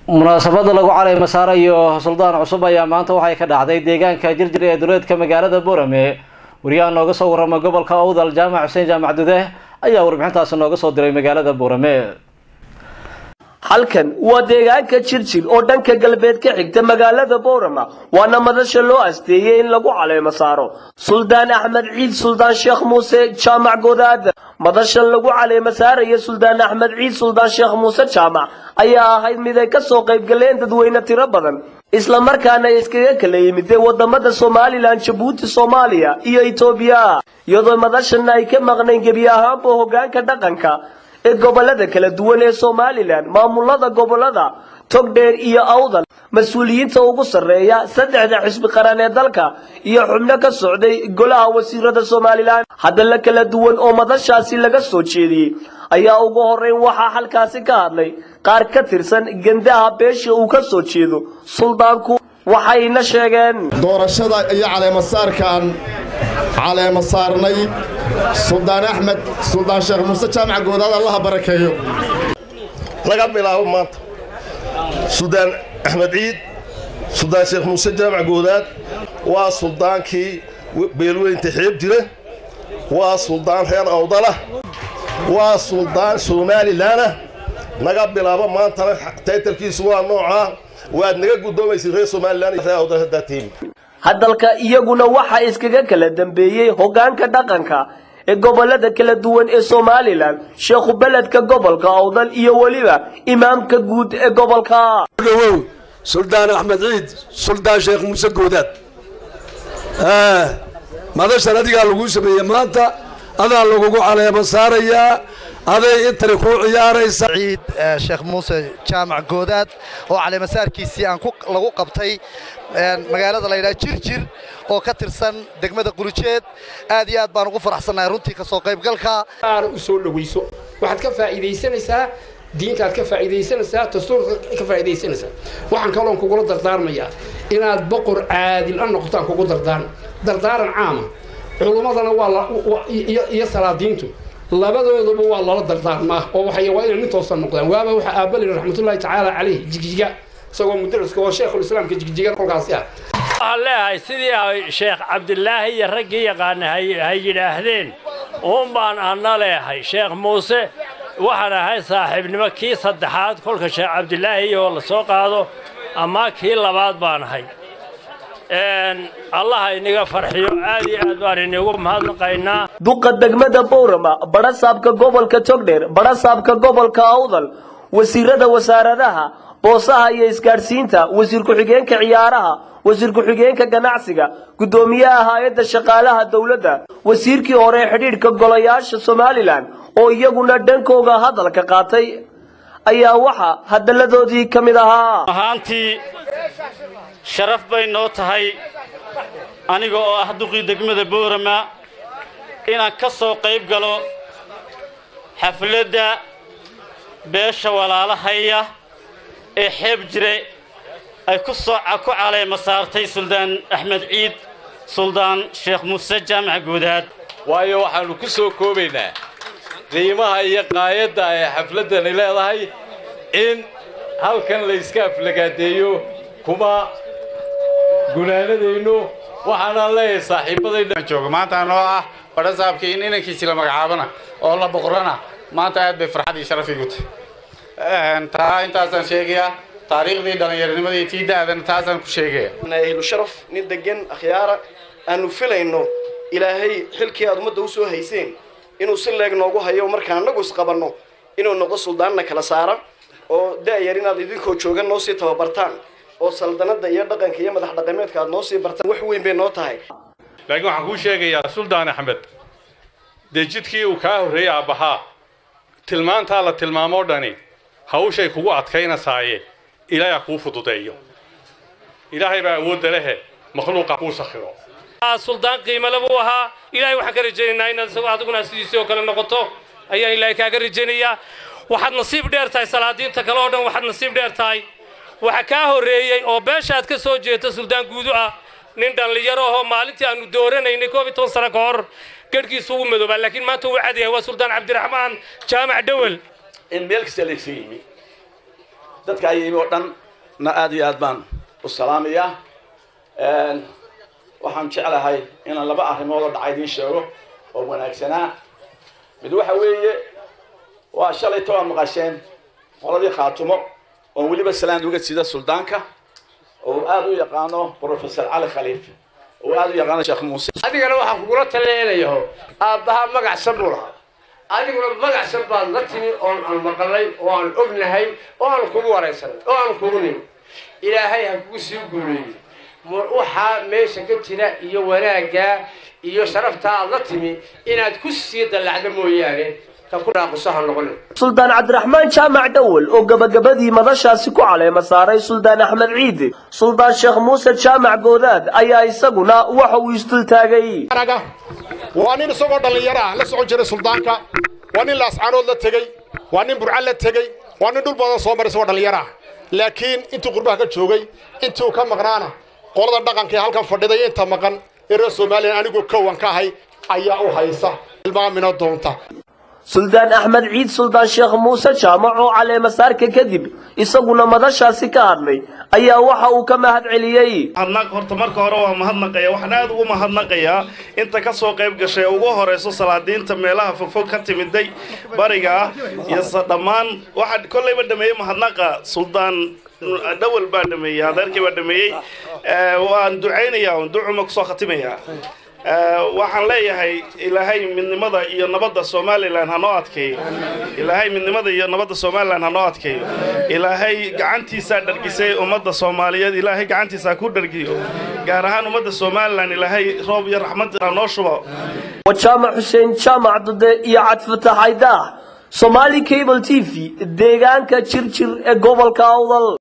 munaasabada lagu calay masaare iyo suldaan cusub ayaa maanta waxay ka dhacday deegaanka jirjir ee duleedka magaalada boorame wariyaha nooga soo warrama gobolka owdal jaamac xuseen jaamac dude ayaa warbixintaasi nooga soo diray magaalada boorame halkan waa deegaanka jirjir oo dhanka galbeed ka xigta magaalada boorama waana madasha loo asteeyey in lagu caleemo saaro suldaan axmed ciid suldaan sheekh muuse jaamac godaada madashan lagu caleemo saaraya suldaan axmed ciid suldaan sheekh muuse jaamac ayaa ahayd mid ay ka soo qaybgaleen dadweyne tiro badan isla markaana iskaga kala yimideen wadamada somalilan jabuuti soomaaliya iyo etoobiya iyadoo madashan ay ka maqnayn gebi ahaanba hogaanka dhaqanka ee gobolada kala duwan ee somalilan maamulada gobolada togdheer iyo awdal mas-uuliyiinta ugu sarreeya saddexda xisbi qaran ee dalka iyo xubno ka socday golaha wasiirada somalilan hadalla kala duwan oo madashaasi laga soo jeediyey ayaa ugu horeyn waxaa halkaasi ka hadlay qaar ka tirsan gendaha beesha uu ka soo jeedo suldaanku waxayna sheegeen doorashada iyo caleemasaarkaan caleema saarnay suldaan axmed suldaan sheekh muuse jaamac goodaad allaha barakeeyo laga bilaabo maanta suldaan axmed ciid suldaan sheekh muuse jaamac goodaad waa suldaankii beelweynta xeeb jira waa suldaan reer awdalah waa suldaan somalilanah naga bilaabo maantana taytalkiisu waa noocaa waad naga guddoomaysid reer somalilan iyo reer awdal haddaa tiimi hadalka iyaguna waxaa iskaga kala dambeeyey hogaanka dhaqanka ee gobolada kala duwan ee somalilan sheekhu beledka gobolka awdal iyo weliba imaamka guud ee gobolka dhowow suldaan axmed ciid suldaan sheekh muuse goodaad madashan adigaa laguu sameeyey maanta adaa lagugu caleemo saarayaa aday intani kuu ciyaaraysa ciid sheekh muuse jaamac goodaad oo caleemasaarkiisii aan lagu qabtay magaalada laydhaha jirjir oo ka tirsan degmada qulujeed aad iyo aad baan ugu faraxsannahay runtii ka soo qaybgalka aana u soo dhowayso waxaad ka faa'iidaysanaysaa diintaad ka faa'iidaysanaysaa dastuurka ka faa'iidaysanaysaa waxaan kaloon kugula dardaarmayaa inaad boqor caadil a noqotaan kugu dardaaran dardaaran caama culummadana waa iyo salaadiintu labadoodaba waa lala dardaarmaa oo waxay waa inay nin toosan noqdaan waaba waxa aabalin raxmatullaahi tacaala caleyh jigjiga isagoo mudaraska oo sheekhulislaamka jigjiga kolkaasi ah waxaan leeyahay sidii ay sheekh cabdilaahi iyo raggii yaqaana hay yidhaahdeen uun baan anna leehay sheekh muuse waxaan ahay saaxiibnimo kii saddexaad kolka sheekh cabdilaahi oo la soo qaado ama kii labaad baan ahay allaha inaga farxiyo aad iyo aad baan inagu mahadnaqaynaa duqa degmada bowrama badhasaabka gobolka togdheer badhasaabka gobolka awdal wasiirada wasaaradaha boosaha iyo isgaadhsiinta wasiir ku-xigeenka ciyaaraha wasiir ku-xigeenka ganacsiga guddoomiyaha hay-adda shaqaalaha dowladda wasiirkii hore ee xidhiidhka golayaasha somalilan oo iyaguna dhankooga hadalka qaatay ayaa waxa hadalladoodii ka mid ahaa ahaantii sharaf bay noo tahay aniga oo ah duqii degmada boorama inaan ka soo qayb galo xafladda beesha walaalahaya ee xeeb jire ay ku soo ku caleema saartay suldaan axmed ciid suldaan sheekh muuse jaamac goodaad waayo waxaannu ku soo koobaynaa qiimaha iyo qaayadda ay xafladdani leedahay in halkan layska aflagaadeeyo kuma gunaanadayno waxaanaan leeyahay saaxiibadayjooga maanta anoo ah badhasaabkii in inankiisi la magacaabana oo la boqorana maanta aad bay farxad iyo sharaf igu tahay taa intaasaan sheegayaa taariikhdii dhallinyaronimadii tii da-dana taasaan ku sheegaya ahlu sharaf nin degan akhyaara aanu filayno ilaahay xilkii aad ummadda u soo hayseen inuu si leeg noogu hayo markaan annagu isqabanno inuu noqdo suldaanna kala saara oo da-yar inaad idinkoo joogan noo sii tababartaan oo saldanada iyo dhaqanka iyo madax dhaqameedka aad noo sii bartaan wax weyn bay noo tahay laakiin waxaan kuu sheegayaa suldaan axmed dee jidkii uu kaa horreeyey aabbahaa tilmaantaa la tilmaamoo dhani hawshay kugu adkaynasaaye ilaahay ha kuu fududeeyo ilaahay baa awoodda lehe makhluuqa kuu sakhiro suldaan qiimale buu ahaa ilaahay waxaan ka rajaynaynaa inaad isagoo adiguna sidiisii oo kale noqoto ayaan ilaahay kaaga rajaynayaa waxaad nasiib dheer tahay salaadiinta kale oo dhan waxaad nasiib dheer tahay waxa kaa horreeyey oo beeshaad ka soo jeeta suldaan guudu ah nin dhallinyaro ahoo maalintii aanu dooranaynay koob iyo toban sano ka hor garhkiisu ugu madoobaa laakiin maanta uu cad yahay waa suldaan cabdiraxmaan jaamac dhowel in meel kasta laysa yimi dadka ay yimi oo dhan na aad iyo aad baan u salaamayaa waxaan jeclahay inaan laba arrimood oo dhacay idiin sheego oo wanaagsanaa mid waxa weeye waa shalay ta waa maqasheen qoladii khaatumo oon weliba salaan uga sida suldaanka oo aad u yaqaano professor cali khaliif oo aad u yaqaano sheekh muuse adigana waxaan kugula taleenayaho aabbaha magacsan buu lahaa adiguna magacsan baad la timi oon aan maqalay oo aan ognahay oo aan kugu waraysanay oo aan kugu nimi ilaahay ha kugu sii guuleeyey waxaa meesha ka jira iyo wanaaggaa iyo sharaftaa aad la timi inaad ku sii dallacdo mooyaane ka ku dhaaqusaha noqonin suldaan cabdiraxmaan jaamac dhowel oo gabagabadii madashaasi ku caleema saaray suldaan axmed ciide suldaan sheekh muuse jaamac goodaad ayaa isaguna waxa uu isdultaagay waa nin isagoo dhallinyaro ah la socon jiray suldaanka waa nin laascaanood la tegey waa nin burcan la tegey waa nin dhul badan soo maray isagoo dhallinyaro ah laakiin intuu qurbaha ka joogay intuu ka maqnaana qolada dhaqanka ee halkan fadhiday inta maqan ee reer somalilan anigoo kowan ka ahay ayaa u haysa ilmaamina doonta suldaan axmed ciid suldaan sheekh muuse jaamac oo caleema saarka kadib isaguna madashaasi ka hadlay ayaa waxa uu ka mahad celiyey horta marka hore waa mahadnaqaya waxaan aad ugu mahadnaqayaa inta ka soo qayb gashay ee ugu horeyso salaadiinta meelaha fogfog ka timiday bariga ah iyo dhammaan waxaa kollayba dhameeyey mahadnaqa suldaan dhawal baa dhameeyey adeerkii baa dhameeyey waan ducaynayaa ducuma kusoo khatimayaa waxaan leeyahay ilaahay midnimada iyo nabadda somalilan ha noo adkeeyo ilaahay midnimada iyo nabadda somalilan ha noo adkeeyo ilaahay gacantiisaa dhargisay ummadda soomaaliyeed ilaahay gacantiisa ha ku dhargiyo gaar ahaan ummadda somalilan ilaahay roob iyo raxmad ha noo shubo waa jaamac xuseen jaamac dude iyo cadfatax aydaah somaali cable t v deegaanka jirjir ee gobolka awdal